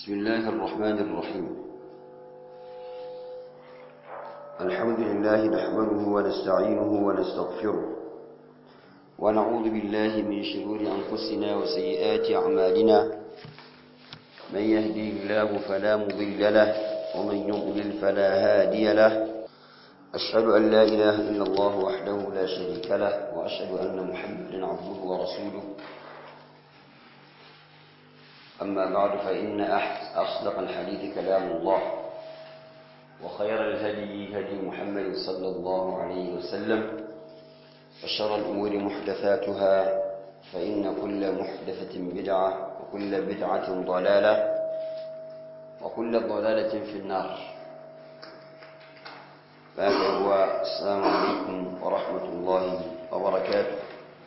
بسم الله الرحمن الرحيم الحمد لله نحمده ونستعينه ونستغفره ونعوذ بالله من شرور أنفسنا وسيئات أعمالنا من يهديه الله فلا مضل له ومن يضلل فلا هادي له أشهد أن لا إله إلا الله وحده لا شريك له وأشهد أن محمدا عبده ورسوله أما بعد فإن أصدق الحديث كلام الله وخير الهدي هدي محمد صلى الله عليه وسلم وشر الأمور محدثاتها فإن كل محدثة بدعة وكل بدعة ضلالة وكل ضلالة في النار فهذا السلام عليكم ورحمة الله وبركاته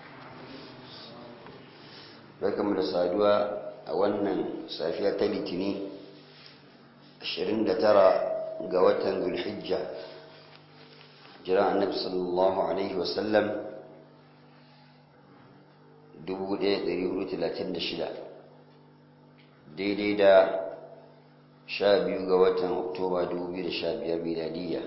barkanmu da saduwa a wannan safiya ta litini 29 ga watan zulhijja jiran annabi sallallahu alaihi wasallam 1436 daidai da 12 ga watan oktoba 2015 miladiyya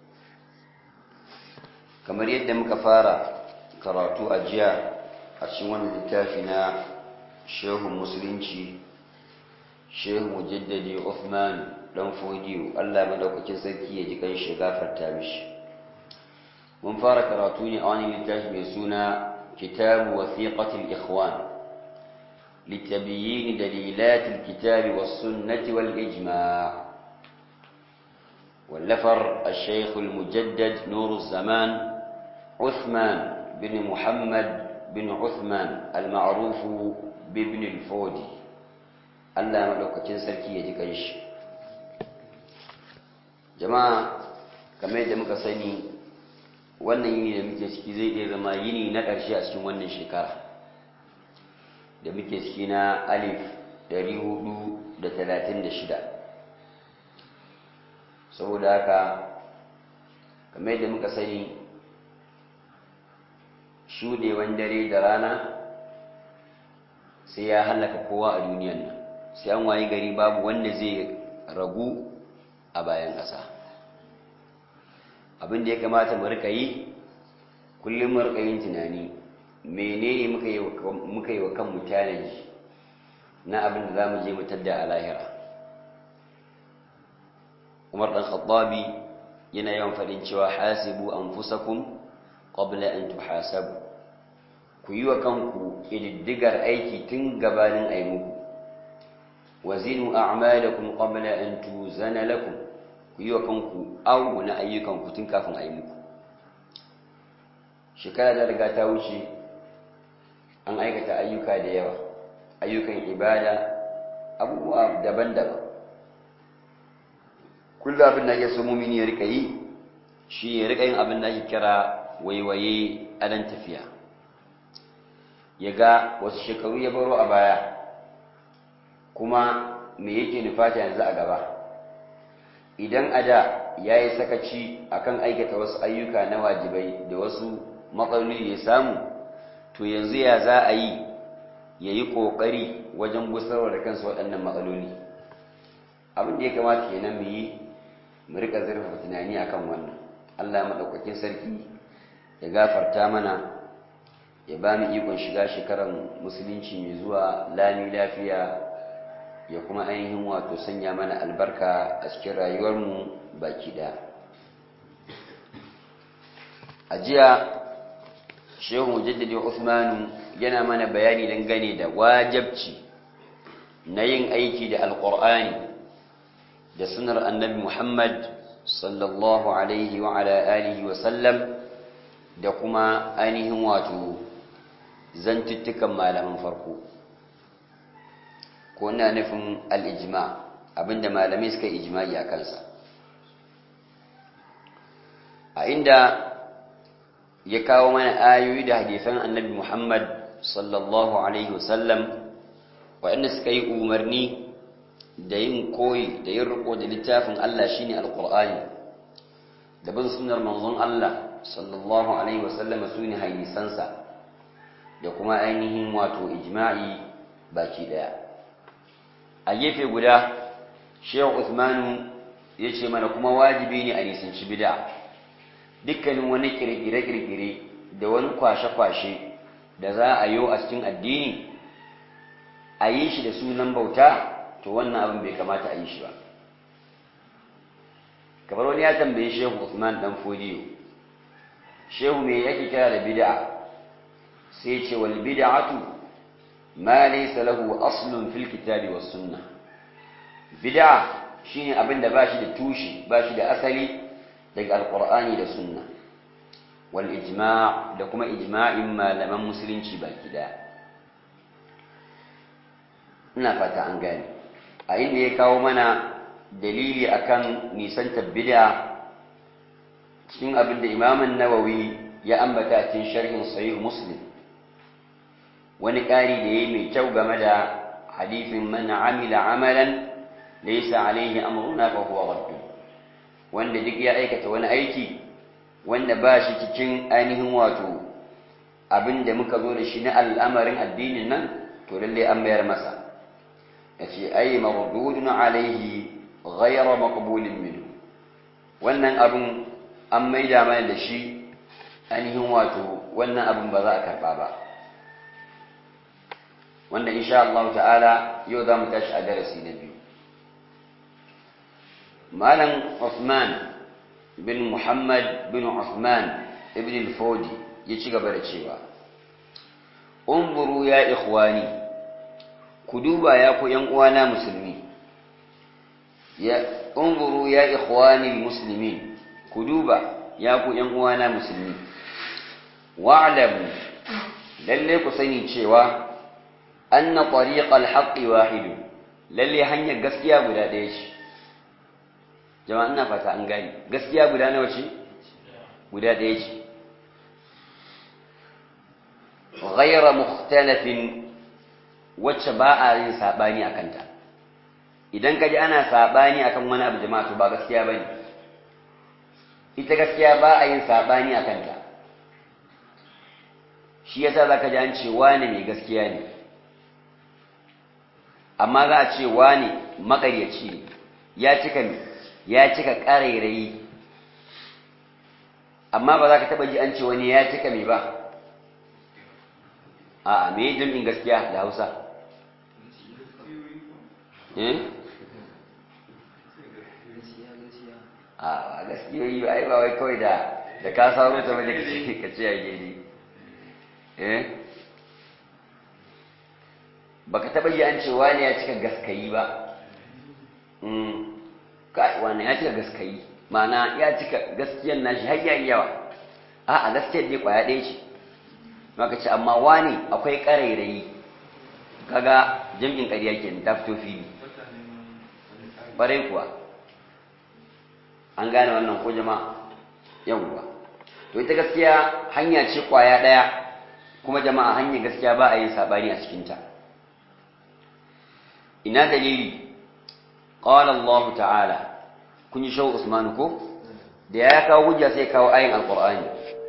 kamar yadda muka fara karatu a jiya a cikin wannan littafi na shehun musulunci shehu mujaddadi Uthman dan fodiyo Allah madaukakin sarki ya ji kan shi gafarta mishi mun fara karatu ne a wani littafi mai suna kitabu wasiqatil ikhwan لتبيين دليلات الكتاب والسنة والإجماع واللفر الشيخ المجدد نور الزمان عثمان بن محمد بن عثمان المعروف بابن الفودي Allah maɗaukacin sarki ya ji kanshi jama'a kamar yadda muka sani wannan yini da muke ciki zai iya zama yini na ƙarshe a cikin wannan shekara da muke ciki na alif 436 saboda haka kamar yadda muka sani shudewan dare da rana sai ya hallaka kowa a duniyan nan sai an wayi gari babu wanda zai ragu a bayan ƙasa abin da ya kamata mu rika yi kullum mu rika yin tunani menene muka yi wa kanmu challenge na abin da za mu je mu tadda a lahira umar ɗan khattabi yana yawan faɗin cewa hasibu anfusakum qabla an tuhasabu ku yi wa kanku ƙididdigar aiki tun gabanin ai muku wazinu a'malakum qabla an tuzana lakum ku yi wa kanku awu na ayyukanku tun kafin ai muku shekara ta riga ta wuce an aikata ayyuka da yawa ayyukan ibada abubuwa daban-daban kullum abin da ake so mumini ya rika yi shi ya rika yin abin da ake kira waiwaye adan tafiya ya ga wasu shekaru ya baro a baya kuma me yake nufata yanzu a gaba idan a da ya yi sakaci akan aikata wasu ayyuka na wajibai da wasu matsaloli da ya samu to yanzu ya za a yi ya yi ƙoƙari wajen gusarwa da kansu waɗannan matsaloli abin da ya kamata kenan mu yi mu riƙa zurfafa tunani akan wannan allah maɗaukakin sarki ya gafarta mana ya ba mu ikon shiga shekarar musulunci mai zuwa lami lafiya ya kuma ainihin wato sanya mana albarka a cikin rayuwarmu baki ɗaya a jiya shehu mujaddadi usmanu yana mana bayani dangane da wajabci na yin aiki da alƙur'ani da sunar annabi muhammad sallallahu alaihi wa ala alihi wa sallam da kuma ainihin wato zantuttukan malaman farko ko na nufin al'ijima abinda malamai suka ijimai a kansa a inda ya kawo mana ayoyi da hadisan annabi muhammad sallallahu alaihi wasallam waɗanda suka yi umarni da yin koyi da yin riko da littafin Allah shine alqur'ani da bin sunnar manzon Allah sallallahu alaihi wasallam sune hadisansa da kuma ainihin wato ijma'i baki daya a gefe guda shehu usmanu ya ce mana kuma wajibi ne a nisanci bid'a dukkanin wani kirkire-kirkire da wani kwashe-kwashe da za a yi a cikin addini a yi shi da sunan bauta to wannan abin bai kamata a yi shi ba kamar wani ya tambaye shehu usman dan fodiyo shehu me yake kira da bid'a sai ce wal bid'atu ma laysa lahu aslun fil kitabi was sunnah bid'a shine abin da bashi da tushe bashi da asali daga alqur'ani da sunna wal ijma' da kuma ijma'in malaman musulunci baki daya ina fata an gane a inda ya kawo mana dalili akan nisantar bid'a cikin abin da imamun nawawi ya ambata cikin sharhin sahih muslim wani ƙari da yayi mai kyau game da hadithin man amila amalan laysa alaihi amruna fa huwa radd wanda duk ya aikata wani aiki wanda ba shi cikin ainihin wato abin da muka zo da shi na al'amarin addinin nan to lalle an mayar masa yace ay mardudun alaihi ghayra maqbulin minhu wannan abin an maida mana da shi ainihin wato wannan abin ba za a karba ba wanda insha Allah ta'ala yau za mu tashi a darasi na biyu malam Uthman bin Muhammad bin Uthman ibn al-Fodi ya ci gaba da cewa umburu ya ikhwani ku duba ya ku yan uwana musulmi ya umburu ya ikhwani muslimin ku duba ya ku yan uwana musulmi wa'lamu lalle ku sani cewa anna tariqal haqqi wahid lalle hanyar gaskiya guda ɗaya ce jama'a ina fata an gani gaskiya guda nawa ce guda ɗaya ce ghayra mukhtalafin wacce ba a yin sabani akan ta idan kaji ana sabani akan wani abu jama'a to ba gaskiya bane ita gaskiya ba a yin sabani akan ta shi yasa zaka ji an ce wani mai gaskiya ne amma za a ce wani makaryaci ne ya cika ya cika ƙarairayi amma ba za ka taɓa ji an ce wani ya cika mai ba a me jam'in gaskiya da hausa a gaskiyoyi ba ai ba wai kawai da da ka sauro ta bane ka ce ya gini eh baka taba ji an ce wani ya cika gaskayi ba kai wani ya cika gaskayi ma'ana ya cika gaskiyan nashi har yayi yawa a'a gaskiyar dai kwaya ɗaya ce maka ce amma wani akwai ƙarairayi kaga jam'in ƙarya ke ta fito fili ƙwarai kuwa an gane wannan ko jama'a yawwa to ita gaskiya hanya ce kwaya ɗaya kuma jama'a hanyar gaskiya ba a yin saɓani a cikinta ina dalili qala Allah ta'ala kun yi shawu Usman ko da ya kawo hujja sai kawo ayin alqur'ani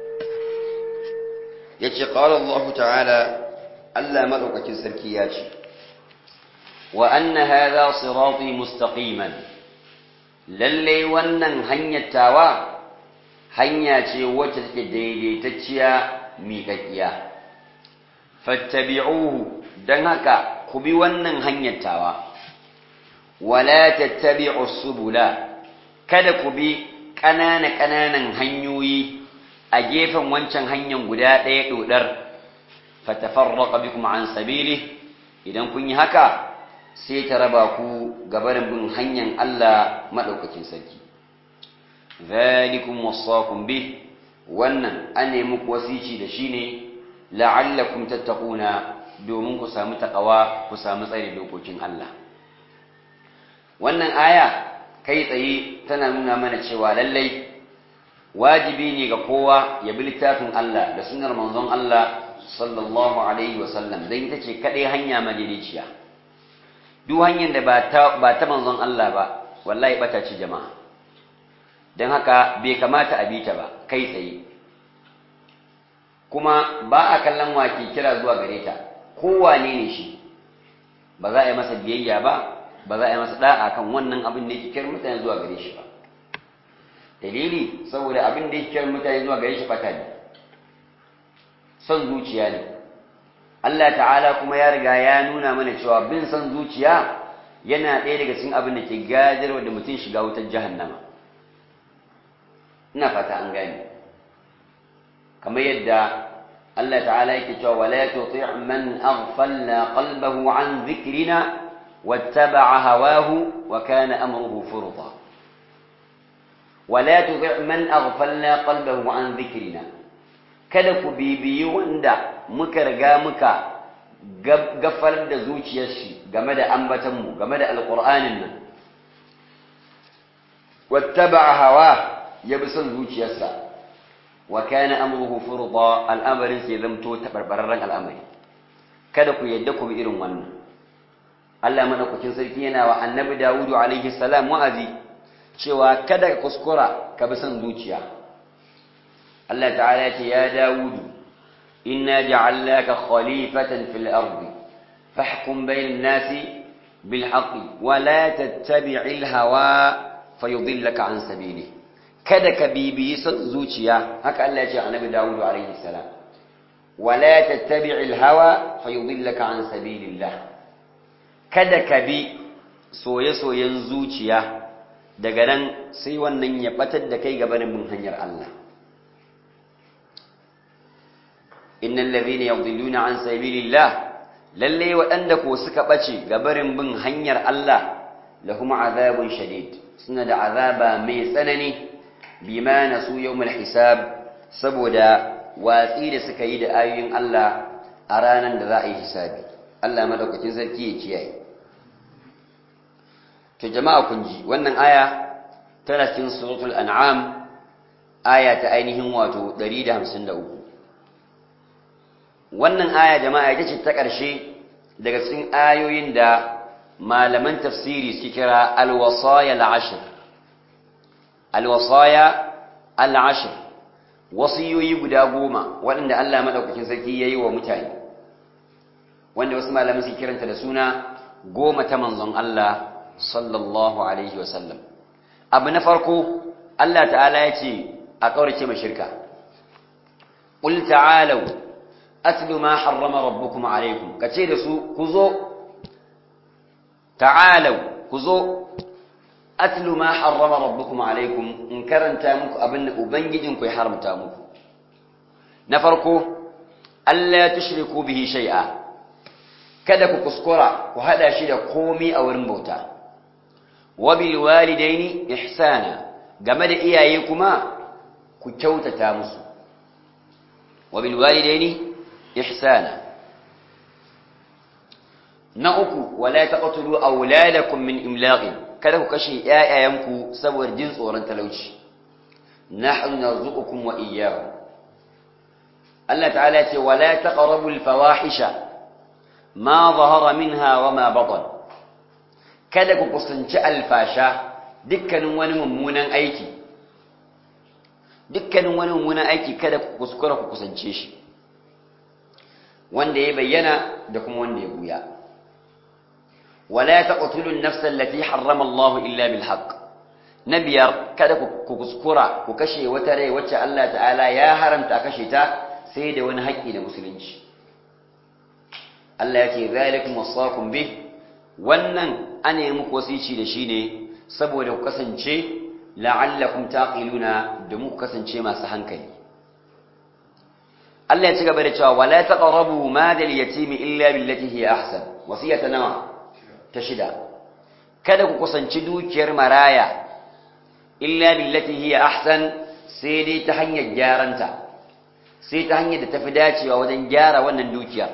yace qala Allah ta'ala Allah madaukakin sarki ya ce wa anna hadha sirati mustaqiman lalle wannan hanyar tawa hanya ce wacce take daidaitacciya miƙaƙiya fattabi'uhu dan haka ku bi wannan hanyar tawa wala tattabi'u subula kada ku bi ƙanana ƙananan hanyoyi a gefen wancan hanyar guda ɗaya dodar fatafarraqa bikum an sabili idan kun yi haka sai ta raba ku gabarin bin hanyar Allah madaukakin sarki zalikum wasaqum bih wannan an nemi ku wasici da shi ne la'allakum tattaquna domin ku samu takawa ku samu tsare dokokin Allah wannan aya kai tsaye tana nuna mana cewa lallai wajibi ne ga kowa ya bi littafin Allah da sunnar manzon Allah sallallahu alaihi wasallam dan ita ce kadai hanya madaidaiciya duk hanyar da ba ta ba ta manzon Allah ba wallahi bata ce jama'a dan haka bai kamata a bi ta ba kai tsaye kuma ba a kallon wake kira zuwa gare ta kowane ne shi ba za a yi masa biyayya ba ba za a yi masa da'a kan wannan abin da yake kiran mutane zuwa gare shi ba dalili saboda abin da yake kiran mutane zuwa gare shi bata ne son zuciya ne Allah ta'ala kuma ya riga ya nuna mana cewa bin son zuciya yana ɗaya daga cikin abin da ke gadarwa da mutum shiga wutar jahannama ina fata an gane kamar yadda Allah ta'ala yake cewa wala tuti' man aghfalna qalbahu an dhikrina wattaba'a hawahu wa kana amruhu furta wala tuti' man aghfalna qalbahu an dhikrina kada ku bibiyi wanda muka riga muka gafar da zuciyar shi game da ambatanmu game da alƙur'anin nan wattaba'a hawa ya bi son zuciyarsa wa kana amruhu furda al'amarin sai zamto tabarbararren al'amari kada ku yadda ku bi irin wannan Allah madaukakin sarki yana wa annabi Dawudu alaihi salam wa'azi cewa kada ka kuskura ka bi son zuciya Allah ta'ala ya ce ya Dawudu إنا جعلناك خليفة في الأرض فاحكم بين الناس بالحق ولا تتبع الهوى فيضلك عن سبيله kada ka bibiyi son zuciya haka Allah ya ce annabi Dawud alaihi salam wala tattabi'il hawa fayudillaka an sabilillah kada ka bi soye-soyen zuciya daga nan sai wannan ya batar da kai gabanin bin hanyar Allah innal ladhina yadhilluna an sabilillah lalle waɗanda ko suka bace gabarin bin hanyar Allah lahum azabun shadid suna da azaba mai tsanani bima nasu yawmal hisab saboda watsi da suka yi da ayoyin Allah a ranar da za a yi hisabi Allah madaukakin sarki ya kiyaye to jama'a kun ji wannan aya tana cikin suratul an'am aya ta ainihin wato 153 wannan aya jama'a ita ce ta ƙarshe daga cikin ayoyin da malaman tafsiri suke kira alwasaya al'ashir alwasaya al'ashir wasiyoyi guda goma waɗanda Allah maɗaukakin sarki ya yi wa mutane wanda wasu malaman suke kiranta da suna goma ta manzon Allah sallallahu alaihi wasallam abu na farko Allah ta'ala ya ce a ƙaurace ma shirka ƙul ta'alau atlu ma harrama rabbukum alaikum kace da su ku zo ta'alau ku zo atlu ma harrama rabbukum alaikum in karanta muku abin da ubangijinku ya haramta muku na farko Allah tushriku bihi shay'a kada ku kuskura ku hada shi da komai a wurin bauta wa bil walidaini ihsana game da iyaye kuma ku kyautata musu wa bil walidaini ihsana na uku wala taqtulu auladakum min imlaqin kada ku kashe ƴaƴayenku saboda jin tsoron talauci nahnu narzuqukum wa iyyahum Allah ta'ala ya ce wala taqrabul fawahisha ma zahara minha wa ma batan kada ku kusanci alfasha dukkanin wani mummunan aiki dukkanin wani mummunan aiki kada ku kuskura ku kusance shi wanda ya bayyana da kuma wanda ya buya wala taqtulun nafsa allati harrama Allah illa bil haqq nabiyar kada ku kuskura ku kashe wata rai wacce Allah ta'ala ya haramta kashe ta sai da wani haƙƙi da musulunci Allah ya ce zalikum wasaqum bih wannan ana yi muku wasici da shi ne saboda ku kasance la'allakum taqiluna da muku kasance masu hankali Allah ya ci gaba da cewa wala taqrabu madal yatimi illa billati hi ahsan wasiyata nawa ta shida kada ku kusanci dukiyar maraya illa billati hi ahsan sai dai ta hanyar gyaranta sai ta hanyar da tafi dacewa wajen gyara wannan dukiyar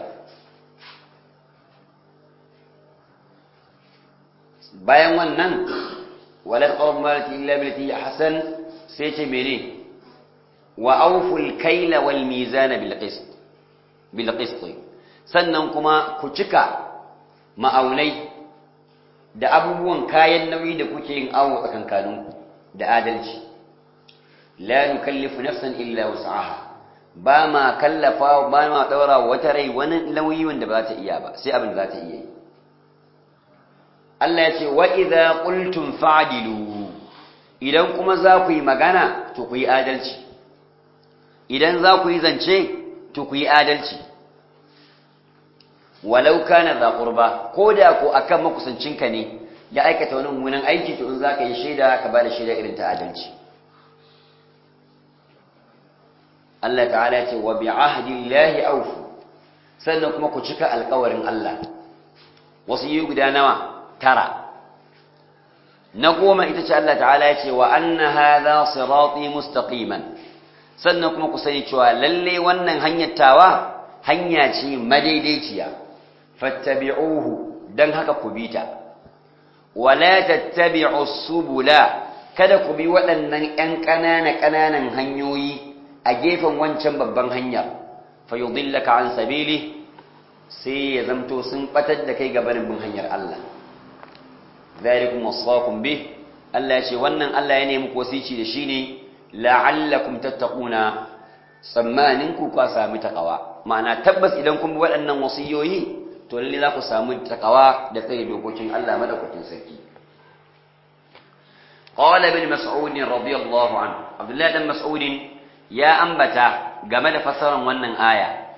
bayan wannan wala taqrabu malati illa billati ahsan sai ce mene wa awful kayla wal mizana bil qist bil qist sannan kuma ku cika ma'aunai da abubuwan kayan nauyi da kuke yin awo tsakankaninku da adalci la nukallifu nafsan illa wus'aha ba ma kallafa ba ma daura wata rai wani nauyi wanda ba ta iya ba sai abin da za ta iya yi Allah ya ce wa idza qultum fa'dilu idan kuma za ku yi magana to ku yi adalci idan za ku yi zance to ku yi adalci walau kana za qurba ko da ko akan makusancinka ne ya aikata wani mummunan aiki to in za ka yi shaida ka ba da shaida irin ta adalci Allah ta'ala ce wa bi ahdillahi awfu sannan kuma ku cika alƙawarin Allah wasu yi guda nawa tara na goma ita ce Allah ta'ala ya ce wa anna hadha sirati mustaqiman sannan kuma ku sani cewa lalle wannan hanyar tawa hanya ce madaidaiciya fattabi'uhu dan haka ku bi ta wala tattabi'us subula kada ku bi waɗannan ƴan ƙanana ƙananan hanyoyi a gefen wancan babban hanya fayudillaka an sabili sai ya zamto sun batar da kai gabanin bin hanyar Allah zalikum wasaqum bih Allah ya ce wannan Allah ya nemi kosici da shi ne la'allakum tattaquna tsammanin ku ka sami takawa ma'ana tabbas idan kun bi waɗannan wasiyoyi to lalle za ku samu takawa da tsaye dokokin Allah madaukakin sarki qala ibn mas'ud radiyallahu anhu abdullahi dan mas'ud ya ambata game da fassarar wannan aya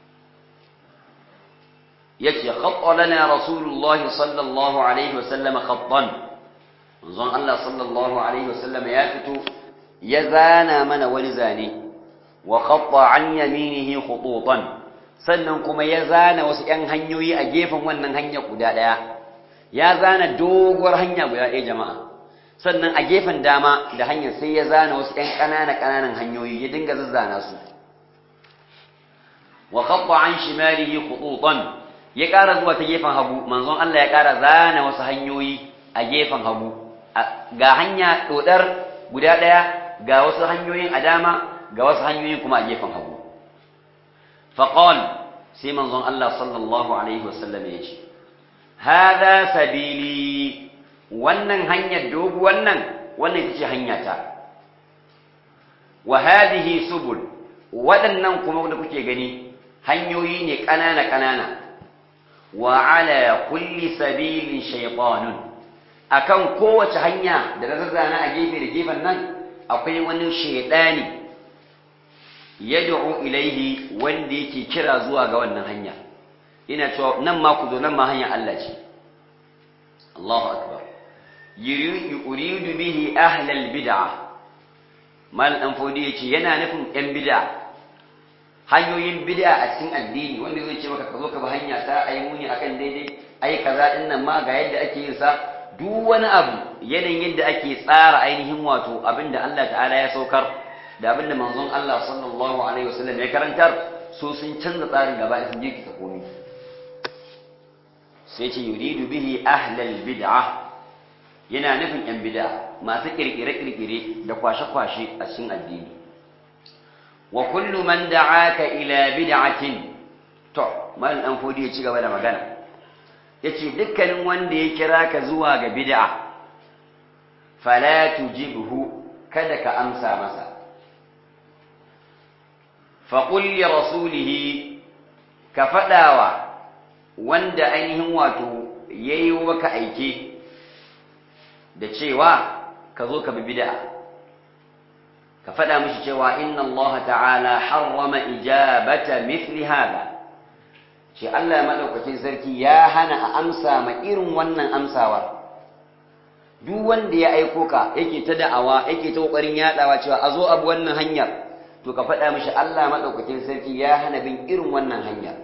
yace khatta lana rasulullah sallallahu alaihi wasallam khattan manzon Allah sallallahu alaihi wasallam ya fito ya zana mana wani zane wa khatta an yaminihi khututan sannan kuma ya zana wasu ƴan hanyoyi a gefen wannan hanya guda daya ya zana doguwar hanya guda ɗaya jama'a sannan a gefen dama da hanyar sai ya zana wasu ƴan ƙanana ƙananan hanyoyi ya dinga zazzana su wa khatta an shimalihi khututan ya ƙara zuwa ta gefen hagu manzon Allah ya ƙara zana wasu hanyoyi a gefen hagu ga hanya dodar guda ɗaya ga wasu hanyoyin a dama ga wasu hanyoyin kuma a gefen hagu faqal sai manzon Allah sallallahu alaihi wasallam ya ce hada sabili wannan hanyar dogu wannan wannan ita ce hanyata wa hadhihi subul waɗannan kuma da kuke gani hanyoyi ne ƙanana ƙanana wa ala kulli sabilin shaytanun akan kowace hanya da na zazzana a gefe da gefen nan akwai wani shaydani yad'u ilaihi wanda yake kira zuwa ga wannan hanya ina cewa nan ma ku zo nan ma hanya Allah ce Allahu akbar yuridu bihi ahlal bid'ah mal an fodi yace yana nufin yan bid'a hanyoyin bid'a a cikin addini wanda zai ce maka ka zo ka bi hanya ta ayi muni akan daidai ayi kaza din nan ma ga yadda ake yin sa duk wani abu yanayin yadda ake tsara ainihin wato abinda Allah ta'ala ya saukar da abinda manzon Allah sallallahu alaihi wasallam ya karantar so sun canza tsarin gaba sun je ka komai sai ce yuridu bihi ahlal bid'ah yana nufin yan bid'a masu kirkire-kirkire da kwashe-kwashe a cikin addini wa kullu man da'aka ila bid'atin to mal dan fodi ya ci gaba da magana yace dukkanin wanda ya kira ka zuwa ga bid'a fala tujibhu kada ka amsa masa fa qul li rasulihi ka fadawa wanda ainihin wato yayi maka aike da cewa ka zo ka bi bid'a ka faɗa mishi cewa inna Allah ta'ala harrama ijabata mithli hada ce Allah madaukakin sarki ya hana a amsa ma irin wannan amsawa duk wanda ya aiko ka yake ta da'awa yake ta kokarin yadawa cewa a zo abu wannan hanyar to ka faɗa mishi Allah madaukakin sarki ya hana bin irin wannan hanyar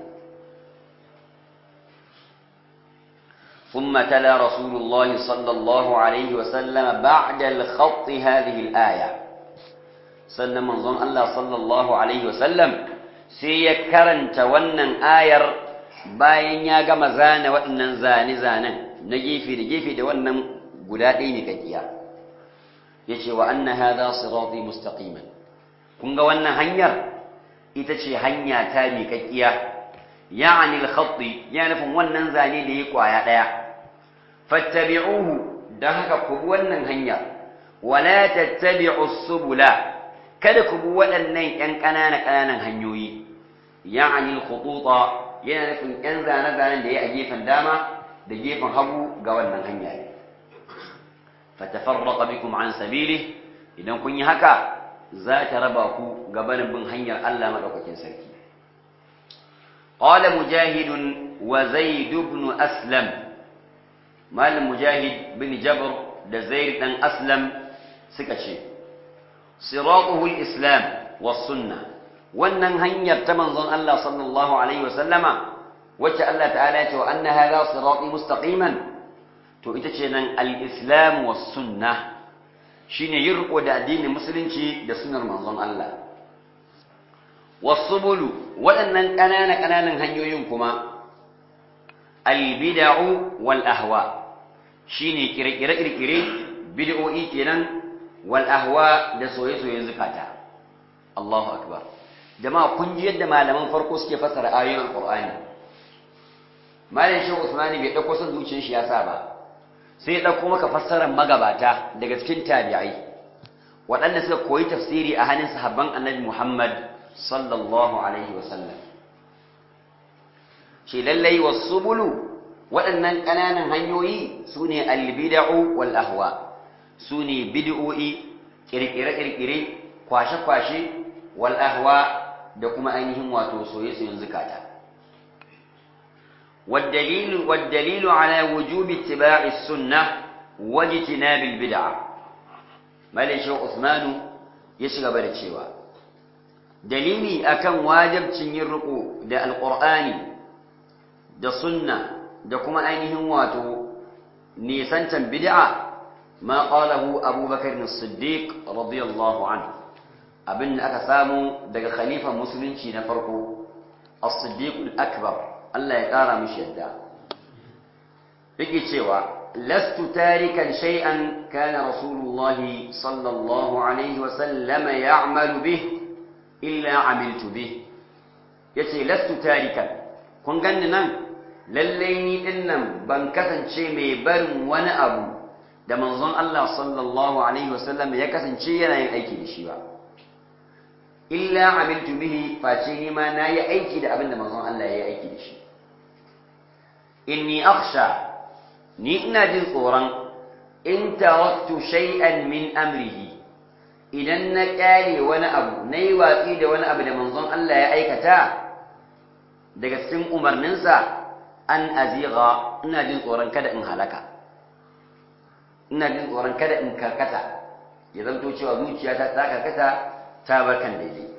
ثم تلا رسول الله صلى الله عليه وسلم بعد الخط هذه الآية سنة منظم الله صلى الله عليه وسلم سيكرن تونا آير bayan ya gama zana waɗannan zane-zanen na gefe da gefe da wannan guda ɗaya ne kakkiya ya ce wa anna hadha sirati mustaqiman kun ga wannan hanyar ita ce hanya ta miƙaƙƙiya ya'ani al-khatti ya nufin wannan zane da ya kwaya daya fattabi'uhu dan haka ku bi wannan hanya wala tattabi'u subula kada ku bi waɗannan ƴan ƙanana ƙananan hanyoyi ya'ani al-khututa yana nufin ƴan zane zanen da ya a gefen dama da gefen hagu ga wannan hanya ne fatafarraqa bikum an sabili idan kun yi haka za ta raba ku gabanin bin hanyar Allah madaukakin sarki qala mujahid wa zaid ibn aslam malam mujahid bin jabr da zaid dan aslam suka ce siratuhu al-islam was sunnah wannan hanyar ta manzon Allah sallallahu alaihi wasallama wacce Allah ta'ala ya ce wa anna hadha sirati mustaqiman to ita ce nan al-islam was sunnah shine yin riko da addinin musulunci da sunnar manzon Allah wasubulu waɗannan ƙanana ƙananan hanyoyin kuma al-bid'u wal ahwa shine kirkire kirkire bid'o'i kenan wal ahwa da soye-soyen zukata Allahu akbar jama'a kun ji yadda malaman farko suke fassara ayoyin alqur'ani malam shehu usmani bai dauko son zuciyar shi ya sa ba sai ya dauko maka fassarar magabata daga cikin tabi'ai waɗanda suka koyi tafsiri a hannun sahabban annabi muhammad sallallahu alaihi wasallam shi lallai wasubulu waɗannan ƙananan hanyoyi su ne albida'u wal ahwa su ne bid'o'i ƙirƙire-ƙirƙire kwashe-kwashe wal ahwa da kuma ainihin wato soye-soyen zukata والدليل والدليل على وجوب اتباع السنة واجتناب البدعة مالي شو عثمان يشغب الشيوى دليلي أكن واجب تنيرقو دا القرآن دا سنة دا كما أينهم واتو نيسان بدعة ما قاله أبو بكر الصديق رضي الله عنه abin da aka samu daga khalifa musulunci na farko as-siddiq al-akbar Allah ya kara mishi yadda yake cewa lastu tarikan shay'an kana rasulullahi sallallahu alaihi wa sallam ya'malu bih illa amiltu bih yace lastu tarikan kun ganni nan lalle ni dinnan ban kasance mai barin wani abu da manzon Allah sallallahu alaihi wa sallam ya kasance yana yin aiki da shi ba illa amiltu bihi face ni ma nayi aiki da abin da manzon Allah ya yi aiki da shi inni akhsha ni ina jin tsoron in taraktu shay'an min amrihi idan na kyale wani abu nayi watsi da wani abu da manzon Allah ya aikata daga cikin umarninsa an aziga ina jin tsoron kada in halaka ina jin tsoron kada in karkata ya zanto cewa zuciyata ta karkata ta bar kan daidai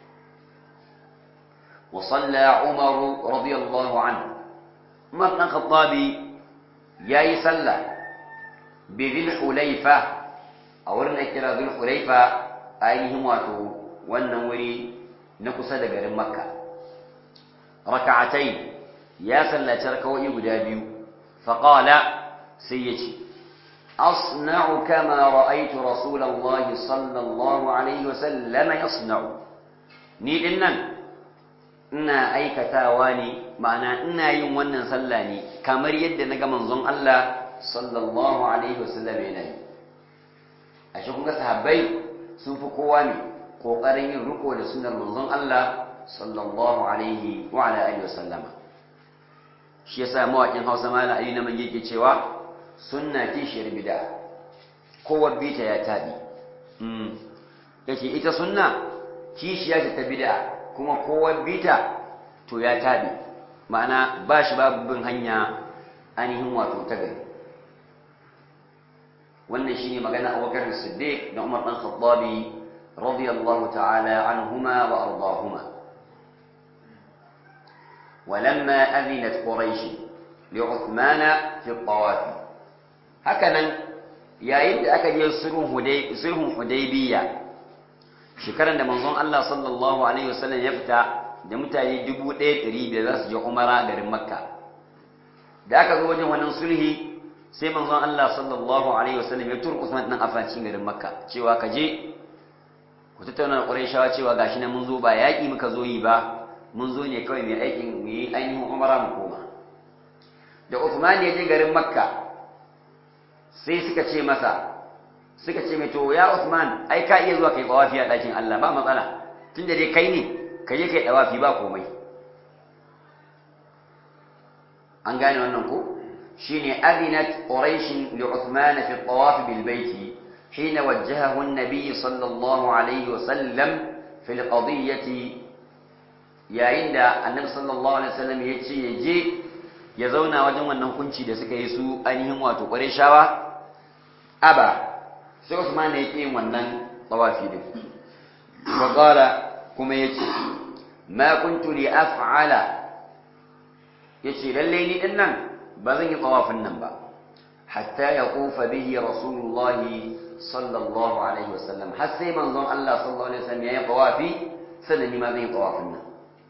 وصلى عمر رضي الله عنه عمر بن الخطاب ياي صلى بذي الحليفة أو رنا كرا ذي الحليفة أيهم واتو والنوري نقصد غير مكة ركعتين يا صلى تركوا يبدابيو فقال سيتي أصنع كما رأيت رسول الله صلى الله عليه وسلم يصنع ni din nan ina aikatawa ne ma'ana ina yin wannan sallah ne kamar yadda na ga manzon Allah sallallahu alaihi wasallam yana yi a shi kun ga sahabbai sun fi kowa ne kokarin yin riko da sunnar manzon Allah sallallahu alaihi wa ala alihi wasallama shi yasa mawakin Hausa malam Ali na mange ke cewa sunna kishiyar bid'a kowa bita ya tabi mm yace ita sunna kishiya ce ta bid'a kuma kowa bita to ya tabi ma'ana ba shi babu bin hanya ainihin wato ta gari wannan shine magana Abubakar Siddiq da Umar dan Khattabi radiyallahu ta'ala anhuma wa ardahuma ولما أذنت قريش لعثمان في الطواف هكذا yayin da aka je sulhun hudaybiya shekaran da manzon Allah sallallahu alaihi wasallam ya fita da mutane 1500 za su je umara garin makka da aka zo wajen wannan sulhi sai manzon Allah sallallahu alaihi wasallam ya turu Usman dan Affan cikin garin makka cewa ka je ku tattauna da Qurayshawa cewa gashi nan mun zo ba yaki muka zo yi ba mun zo ne kawai mai aikin mu yi ainihin umara mu koma da Uthman ya je garin makka sai suka ce masa suka ce mai to ya Uthman ai ka iya zuwa kai tawafi a ɗakin Allah ba matsala tunda dai kai ne ka je kai tawafi ba komai an gane wannan ko shine adinat quraish li uthman fi at-tawaf bil bayt حين وجهه النبي صلى الله عليه وسلم في القضية yayin da annabi sallallahu alaihi wasallam ya ce ya je ya zauna wajen wannan hukunci da suka yi su ainihin wato shawa? aba sai Usman ya yin wannan tawafi din wa qala kuma yace ma kuntu li af'ala yace lalle ni din nan ba zan yi tawafin nan ba hatta yaqufa bihi rasulullahi sallallahu alaihi wasallam har sai manzon Allah sallallahu alaihi wasallam ya yi tawafi sannan ni ma zan yi tawafin nan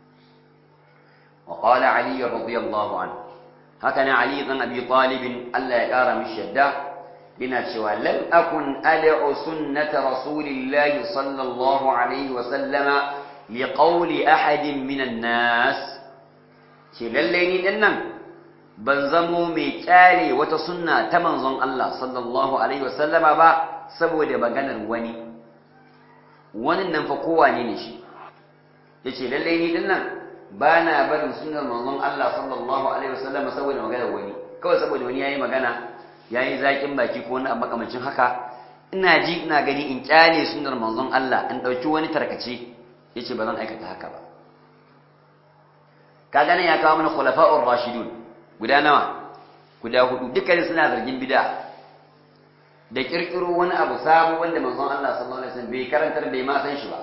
وقال علي رضي الله عنه هكذا علي بن أبي طالب ألا يقار من الشدة لنشوى لم أكن أدع سنة رسول الله صلى الله عليه وسلم لقول أحد من الناس شلالين إنن بنزمو ميكالي وتسنة تمنظم الله صلى الله عليه وسلم با سبو دي بغانا وني ونن ننفقوا نينشي يشي لالين إنن ba na barin sunar manzon Allah sallallahu alaihi wasallam saboda magana wani kawai saboda wani yayi magana yayi zakin baki ko wani abu makamancin haka ina ji ina gani in kyale sunar manzon Allah in dauki wani tarkace yace ba zan aikata haka ba kaga ne ya kawo mana khulafa'ur rashidun guda nawa guda hudu dukkan suna zargin bid'a da kirkiro wani abu sabo wanda manzon Allah sallallahu alaihi wasallam bai karantar bai ma san shi ba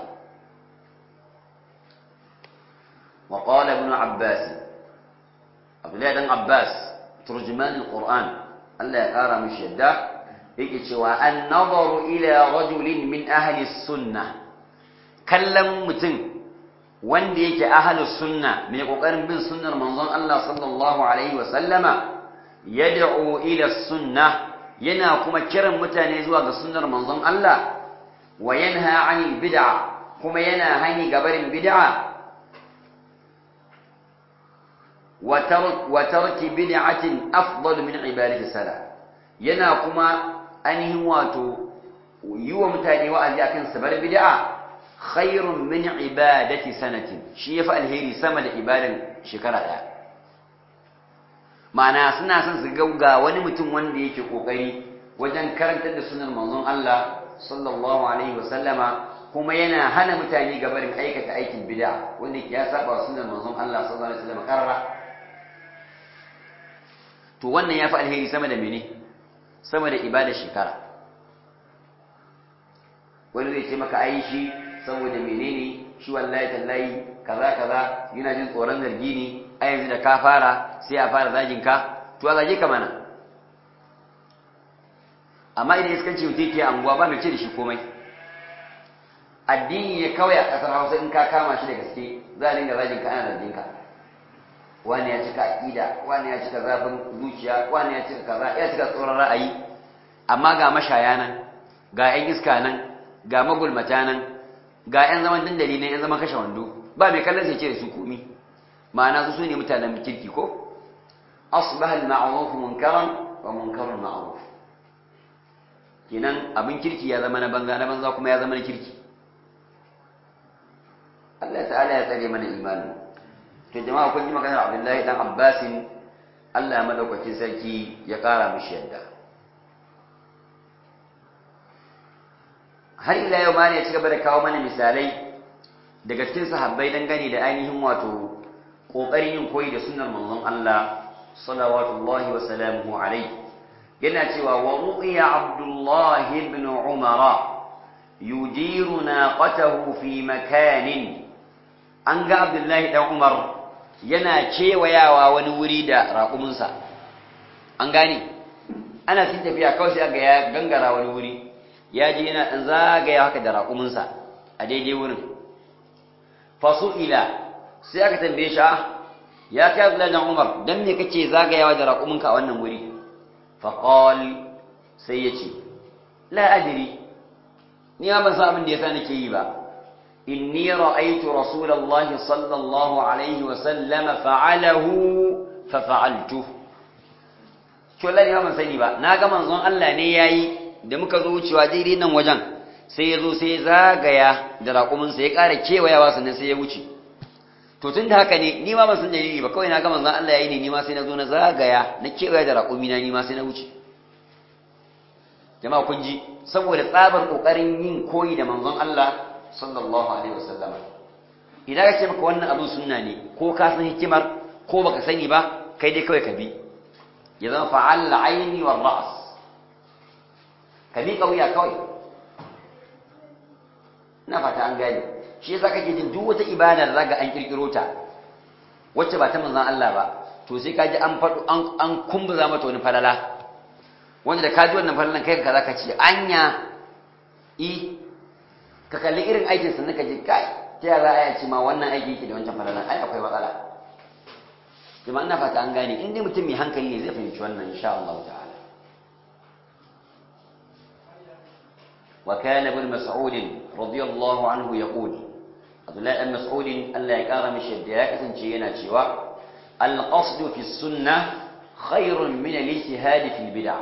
وقال ابن عباس عبد الله بن عباس ترجمان القرآن الله يقرا مش يدا yake cewa an nazaru ila rajulin min ahli sunna kallon mutum wanda yake ahli sunna mai kokarin bin sunnar manzon Allah sallallahu alaihi wa sallama yad'u ila sunna yana kuma kiran mutane zuwa ga sunnar manzon Allah wa yanha 'anil bid'a kuma yana hani gabarin bid'a وترك وترك بدعة أفضل من عبادة السلام yana kuma ainihin wato yi wa mutane wa'azi akan sabar bid'a khairun min ibadati sanatin shi yafi alheri sama da ibadan shekara daya ma'ana suna son su gauga wani mutum wanda yake kokari wajen karantar da sunan manzon Allah sallallahu alaihi wasallama kuma yana hana mutane gabarin aikata aikin bid'a wanda ya saba sunan manzon Allah sallallahu alaihi wasallama karara to wannan ya fi alheri sama da mene sama da ibada shekara wani zai ce maka ai shi saboda menene shi wallahi tallahi kaza kaza yana jin tsoron zargi ne a yanzu da ka fara sai a fara zagin ka to a zage ka mana amma idan iskanci mutum ke anguwa ba mai ce da shi komai addini ne kawai a ƙasar hausa in ka kama shi da gaske za a dinga zagin ka ana zargin ka wani ya cika aƙida wani ya cika zafin zuciya wani ya cika kaza ya cika tsoron ra'ayi amma ga mashaya nan ga 'yan iska nan ga magulmata nan ga 'yan zaman dandali nan 'yan zaman kashe wando ba mai kallon sai ce da su komi ma'ana su ne mutanen kirki ko asbaha al-ma'ruf munkaran wa munkarun ma'ruf kenan abin kirki ya zama na banza na banza kuma ya zama na kirki Allah ta'ala ya tsare mana imanin to jama'a kun ji maganar Abdullahi dan Abbasin Allah madaukakin sarki ya kara mishi yadda har ila yau ma ne ya ci gaba da kawo mana misalai daga cikin sahabbai dangane da ainihin wato kokarin yin koyi da sunnar manzon Allah salawatullahi wa salamuhu alaihi yana cewa wa ruqiya Abdullah ibn Umar yujiru naqatahu fi makanin an ga Abdullahi dan Umar yana kewayawa wani wuri da raƙuminsa an gane ana cin tafiya kawai sai ga ya gangara wani wuri ya je yana ɗan zagaya haka da raƙuminsa a daidai wurin fasu'ila sai aka tambaye shi ya kai Abdullahi dan Umar dan me kake zagayawa da raƙuminka a wannan wuri faqal sai ya ce la adri ni ban san abin da yasa nake yi ba إني رأيت رسول الله صلى الله عليه وسلم فعله ففعلته to Allah ya ban sani ba na ga manzon Allah ne yayi da muka zo wucewa daidai nan wajen sai ya zo sai zagaya da raƙumin sa ya ƙara kewayawa sannan sai ya wuce to tun da haka ne ni ma ban san dalili ba kawai na ga manzon Allah yayi ne ni ma sai na zo na zagaya na kewaya da raƙumi na ni ma sai na wuce jama'a kun ji saboda tsabar kokarin yin koyi da manzon Allah sallallahu alaihi wasallam idan ka ce maka wannan abin sunna ne ko ka san hikimar ko baka sani ba kai dai kawai ka bi ya zama fa'al aini war ra's ka bi kauya kawai ina fata an gane shi yasa kake jin duk wata ibada da zaka an kirkiro ta wacce ba ta manzon Allah ba to sai ka ji an fadu an an kumbuza mata wani falala wanda da ka ji wannan falalan kai ka zaka ce anya i ka kalli irin aikin sa naka ji kai ta yaya za a ce ma wannan aiki yake da wancan falalan ai akwai matsala jama'a ina fata an gane in dai mutum mai hankali ne zai fahimci wannan insha Allah ta'ala وكان ابن مسعود رضي الله عنه يقول عبد الله بن مسعود الله يقرا مش يا كسانci yana cewa القصد في السنه خير من الاجتهاد في البدع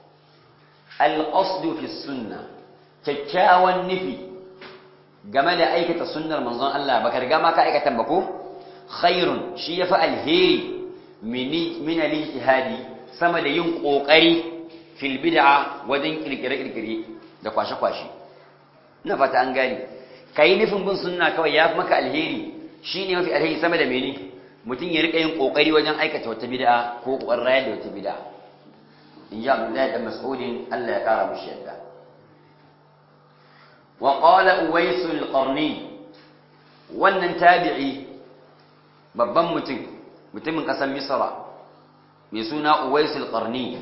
القصد في السنه kyakkyawan nufi game da aikata sunnar manzon Allah baka riga ma ka aikata ba ko khairun shi yafi alheri min al-ijtihadi sama da yin kokari fil bid'a wajen kirkire kirkire da kwashe kwashe ina fata an gane kai nufin bin sunna kawai yafi maka alheri shine mafi alheri sama da mene mutum ya rika yin kokari wajen aikata wata bid'a ko kokarin rayar da wata bid'a in ji Abdullahi dan Mas'udin Allah ya kara mushi yadda wa qala Uwais al-Qarni wannan tabi'i babban mutum mutumin kasar Misra mai suna Uwais al-Qarni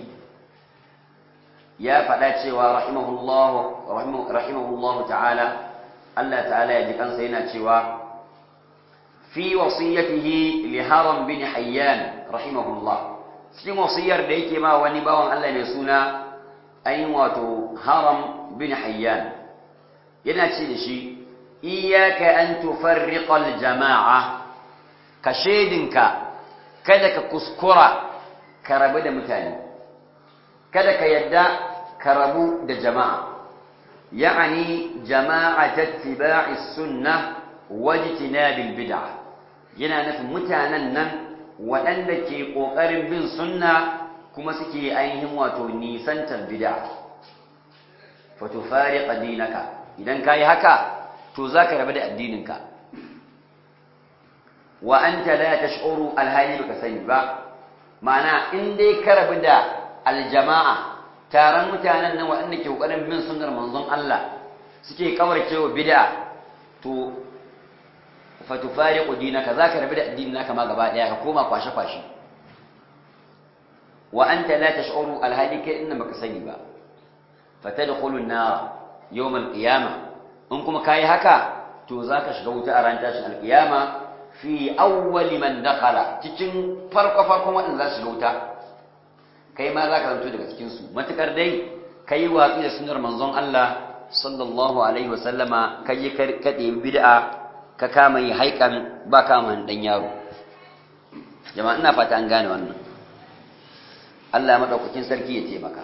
ya faɗa cewa rahimahullahu rahimahullahu ta'ala Allah ta'ala ya ji kansa yana cewa fi wasiyatihi li Haram bin Hayyan rahimahullah cikin wasiyar da yake ma wani bawan Allah mai suna ayin wato Haram bin Hayyan yana ce da shi iyyaka an tufarriqa al-jama'a ka shedinka kada ka kuskura ka rabu da mutane kada ka yadda ka rabu da jama'a ya'ani jama'at ittiba'i sunnah wajtinabil bid'ah yana nufin mutanen nan waɗanda ke ƙoƙarin bin sunna kuma suke ainihin wato nisantar bid'a fa tufariqa dinaka idan kai haka to zaka rabu da addininka wa anta la tash'uru alhali baka sani ba ma'ana in dai ka rabu da aljama'a taron mutanen nan waɗanda ke ƙoƙarin bin sunnar manzon Allah suke kawarcewa bid'a to fa tufariqu dinaka zaka rabu da addinin naka ma gaba daya ka koma kwashe kwashe wa anta la tash'uru alhali kai inna baka sani ba fatadkhulu an-nar yawm al-qiyamah in kuma kai haka to zaka shiga wuta a ran tashin al-qiyama fi awwali man dakhala cikin farko farkon wadanda za su shiga wuta kai ma za ka zanto daga cikinsu matukar dai ka yi watsi da sunar manzon Allah sallallahu alaihi wasallama ka yi kaɗe bid'a ka kama yi haikan ba kama ɗan yaro jama'a ina fata an gane wannan Allah maɗaukakin sarki ya taimaka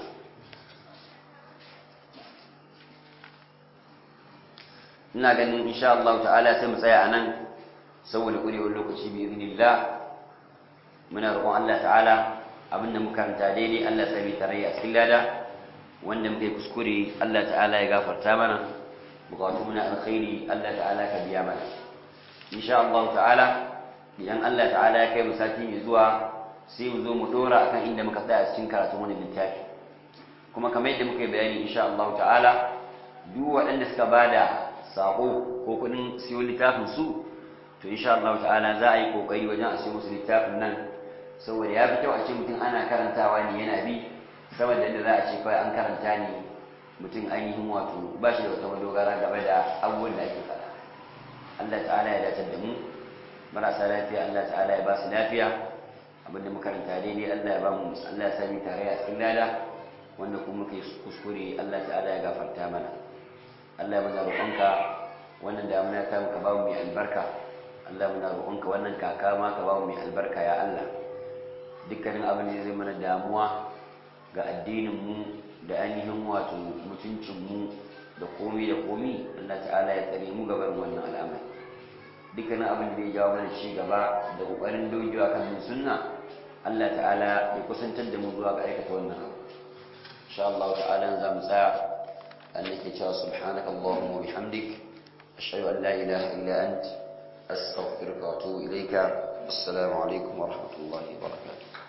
ina ganin insha Allah ta'ala sai mu tsaya a nan saboda ƙurewar lokaci bi iznillah muna roƙon Allah ta'ala abinda muka karanta daidai Allah sami tarayya cikin lada wanda muka yi kuskure Allah ta'ala ya gafarta mana bukatu muna alkhairi Allah ta'ala ka biya mana insha Allah ta'ala idan Allah ta'ala ya kai mu sati mai zuwa sai mu zo mu dora akan inda muka tsaya cikin karatun wani littafi kuma kamar yadda muka yi bayani insha Allah ta'ala duk waɗanda suka bada sako ko kuɗin siyo littafin su to insha Allah ta'ala za a yi kokari wajen a siyo musu littafin nan saboda ya fi kyau a ce mutum ana karantawa ne yana bi saboda yadda za a ce kawai an karanta ne mutum ainihin wato ba shi da wata madogara game da abubuwan da ake faɗa Allah ta'ala ya dace da mu marasa lafiya Allah ta'ala ya ba su lafiya abinda makaranta daidai Allah ya ba mu Allah ya sami tare a cikin lada wanda kuma muka yi kuskure Allah ta'ala ya gafarta mana Allah muna roƙonka wannan damuna ta muka ba mu mai albarka Allah muna roƙonka wannan kaka ma ka ba mu mai albarka ya Allah dukkanin abin da zai mana damuwa ga addininmu da ainihin wato mutuncinmu da komi da komi Allah ta'ala ya tsare mu gabar wannan al'amari dukkanin abin da ya jawo mana ci gaba da kokarin dogewa kan bin sunna Allah ta'ala ya kusantar da mu zuwa ga aikata wannan abu insha Allah ta'ala za mu tsaya annake cewa subhanaka allahumma wa bihamdik ashhadu an la ilaha illa ant astaghfiruka wa atubu ilayka assalamu alaikum wa rahmatullahi wa barakatuh